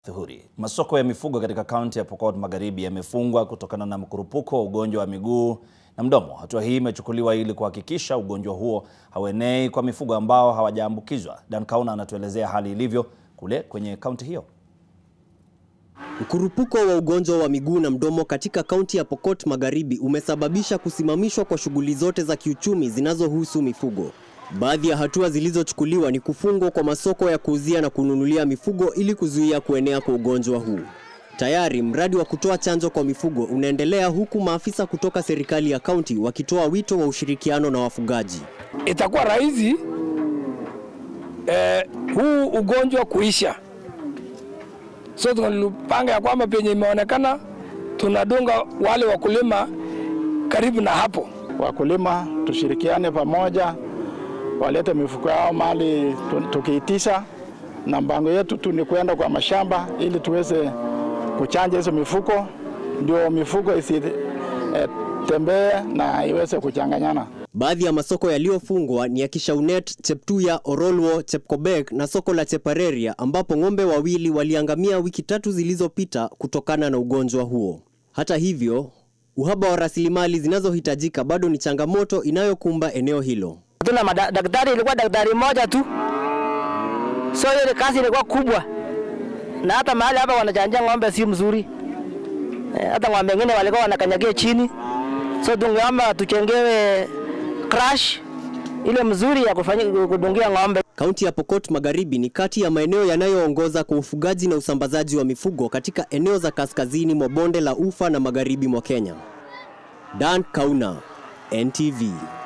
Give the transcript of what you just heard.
Thuhuri. Masoko ya mifugo katika kaunti ya Pokot Magharibi yamefungwa kutokana na mkurupuko wa ugonjwa wa miguu na mdomo. Hatua hii imechukuliwa ili kuhakikisha ugonjwa huo hauenei kwa mifugo ambao hawajaambukizwa. Dan Kauna anatuelezea hali ilivyo kule kwenye kaunti hiyo. Mkurupuko wa ugonjwa wa miguu na mdomo katika kaunti ya Pokot Magharibi umesababisha kusimamishwa kwa shughuli zote za kiuchumi zinazohusu mifugo. Baadhi ya hatua zilizochukuliwa ni kufungwa kwa masoko ya kuuzia na kununulia mifugo ili kuzuia kuenea kwa ugonjwa huu. Tayari mradi wa kutoa chanjo kwa mifugo unaendelea huku maafisa kutoka serikali ya kaunti wakitoa wito wa ushirikiano na wafugaji. Itakuwa rahisi eh, huu ugonjwa kuisha. So tunapanga ya kwamba penye imeonekana tunadunga wale wakulima karibu na hapo. Wakulima tushirikiane pamoja, walete mifuko yao mahali tukiitisha, na mpango yetu tu ni kwenda kwa mashamba ili tuweze kuchanja hizo mifuko, ndio mifugo isitembee eh, na iweze kuchanganyana. Baadhi ya masoko yaliyofungwa ni ya Kishaunet, Cheptuya, Orolwo, Chepkobek na soko la Chepareria ambapo ng'ombe wawili waliangamia wiki tatu zilizopita kutokana na ugonjwa huo. Hata hivyo, uhaba wa rasilimali zinazohitajika bado ni changamoto inayokumba eneo hilo. Tuna madaktari, ilikuwa daktari mmoja tu, so ile kazi ilikuwa kubwa, na hata mahali hapa wanachanjia ng'ombe si mzuri. Hata ng'ombe wengine walikuwa wanakanyagia chini, so tungeomba tuchengewe crash ile mzuri ya kufanya kudungia ng'ombe. Kaunti ya Pokot Magharibi ni kati ya maeneo yanayoongoza kwa ufugaji na usambazaji wa mifugo katika eneo za kaskazini mwa bonde la Ufa na magharibi mwa Kenya. Dan Kauna, NTV.